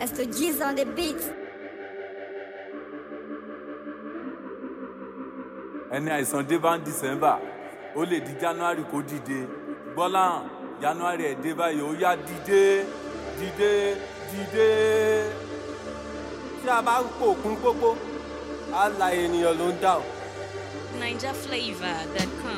As to G's on the beat. ẹni àìsàn dé bá ń december ó lè di january kó dìde gbọ́lá january ẹ̀ dé báyìí ó yá dìde dìde dìde. tí a bá pò kún pópó á la ènìyàn ló ń dà o. NigerFlavor.com.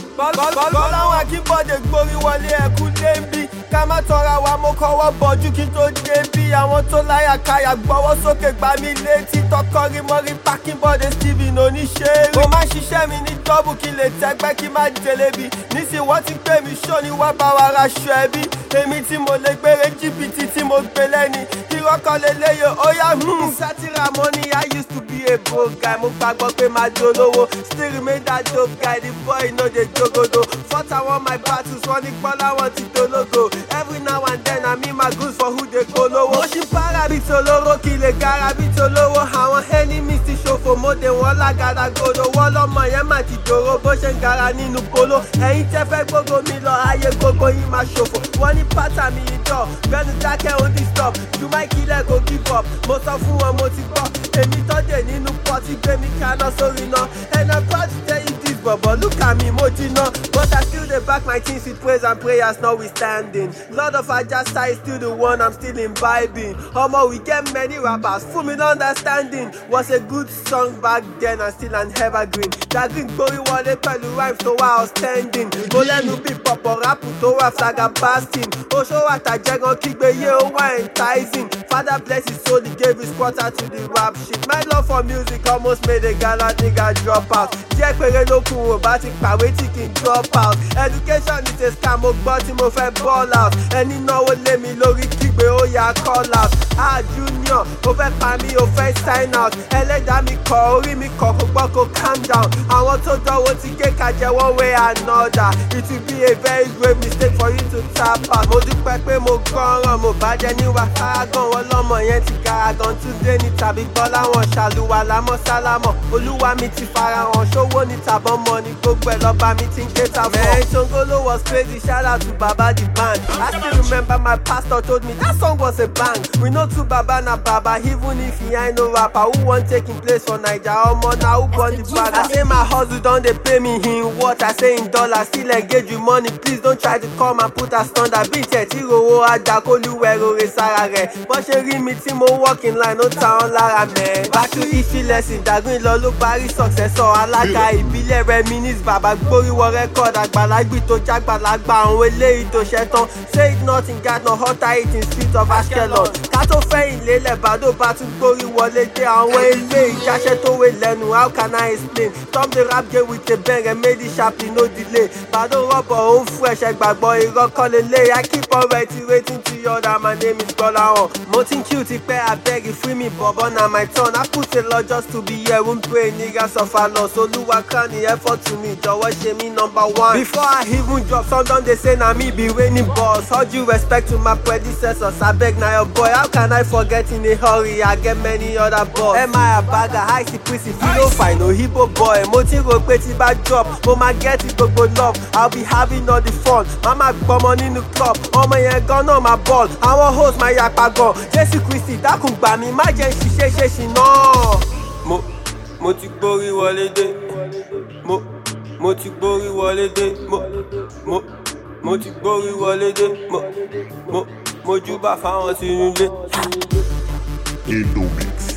bọ́láwọn akínbọ̀dé gborí wọlé ẹ̀kú débi ká má tọra wa mo kọ́wọ́ bọ́jú kí n tó débi àwọn tó láyà káyà gbọ́wọ́ sókè gbá mi létí tọkọrí mọ́rí pákínbọ̀dé steven oníṣẹ́ mo máa ń ṣiṣẹ́ mi ní dọ́bù kí lè tẹ́gbẹ́ kí má jẹlẹ́bi nísìnyí wọ́n ti pè mí ṣó ni wọ́n bá wa ra aṣọ ẹbí èmi tí mo lè gbére jìbìtì tí mo gbé lẹ́ni ìrọ́kọ̀ lélẹ́yẹ ó yá hmm. sátìrà money i used to be a broke guy mo gbàgbọ́ pé máa dolówó still remain that dope guy the boy no dey jogodo fought àwọn my battles wọ́n ní gbọ́ láwọn ti dológo every now and then i mean my goods for who dey polówó. mo ṣì para bí tolóró kí lè gara bí tolówó àwọn enemies ti ṣòfò mo dé wọn lágàdàgodo wọ́n lọ́mọ yẹn má ti dòró bó ṣe ń gara nínú polo ẹ̀yin tẹ́ fẹ́ gbogbo mi lọ ayé gbogbo yín máa ṣòfò wọ́n ní pátá mi yìí dọ̀ bẹ́ẹ̀ni dákẹ́ ó ní stop ju máìkì ilẹ̀ kò give up mo sọ fún wọn mo ti gbọ́ èmi tọ́jú nínú pọ́tì gbé mi kaná sórí iná and i'm proud to tell you this bọ̀bọ̀ look at me mo jiná but i still dey back my things with praise and prayers notwithstanding lord of ajasa is still the one i'm still imbibing omo we get many rappers full me no understanding was a good song back then and still an evergreen jagrin gbórí wọlé pẹ̀lú rhymes tó wà outstanding mo lẹ́nu bí pọ̀pọ̀ rápù tó wà flaga basting oṣó àtàjẹgàn kígbe yé ó wà enticing father bless his soul he gave his quarter to the rap shit my love for music almost made a gala nigga drop out díẹ̀ péré ló kù ò bá ti kàwé tí kì í drop out education is a scam mo gbọ́ tí mo fẹ́ ball out ẹni náwó lé mi lórí kígbe ó yà call out ah junior ó fẹ́ pa mí ó fẹ́ sign out ẹlẹ́dàá mi kọ orí mi kọ kó gbọ́ kó calm down àwọn tó dánwò ti gé kajẹ one way another it will be a very great mistake for you to tap out mo dúpẹ́ pé mo gbọ́ràn mo bàjẹ́ níwà kárágàn wọn lọ́mọ yẹn ti garagan túndé ní tàbí gbọ́ láwọn ṣàlùwà lámọ́ sálámọ̀ olúwa mi ti farahàn ṣówó ní tàbọ̀n mọ́ ni gbogbo ẹ̀ lọ́ba mi ti ń ké ta fún. man songolo was crazy shout out to baba the band i still remember my pastor told me that song was a bang we know two baba na baba even if he ain't no rapper who wan take him place for naija omo na who born the bag i say my hustle don dey pay me in what i say in dollars still engage with money please don try to come and put us thunder bí tẹ̀ tí rówó ajakoluwẹ̀ rore sára rẹ̀ bọ́n ṣe rí mi tí mo work in line ó ta wọn lára mẹ́. back to history lesson dàgbìn lọ ló parí successor alága ìbílẹ̀ reminis bàbá gbóríwọ record àgbàlagbì tó jágbàlagbà àwọn eléyìí tó ṣẹ́tàn say it not in gard not hotter it in street of ashkelon ká tó fẹ́yìn lélẹ̀ bàdó bá tún gbórí wọlé dé àwọn ilé ìjáṣẹ́ tó wé lẹ́nu how can i explain tom the rap game with a bang and made it sharply no delay bàdó rọ́bọ̀ ó ń fún ẹ̀ṣẹ̀ gbàgbọ́ irọ́ kọ́ lélẹ̀ i keep on reiterating to you that my name is gbọ́láhàn mo ti ń kí o ti pẹ́ abeg free me bọ̀bọ̀ na my turn i put a lot just to be here won pray nigga suffer loss olúwa crown the effort to me jọ̀wọ́ ṣe mí number one. before i even drop some don dey say na me be reigning boss all due respect to my predecessors abeg na your boy how can i forget in a hurry i get many other boys. ẹ máa àbága àìsí pírísì fílò fàìnà òyìnbó boy mo ti rò pé tí bá drop mo máa get gbogbo love i'll be having all the fun mama gbọmọ nínú club ọmọ yẹn gan náà máa ball àwọn host máa yapa gan jésù kristi dákun gbà mí má jẹ́ ṣiṣẹ́ ṣe ṣì náà. mo mo ti gbórí wọlé dé mo mo ti gbórí wọlé dé mo mo mo ti gbórí wọlé dé mo mo mo júbà fáwọn sínú ilé. Indomix.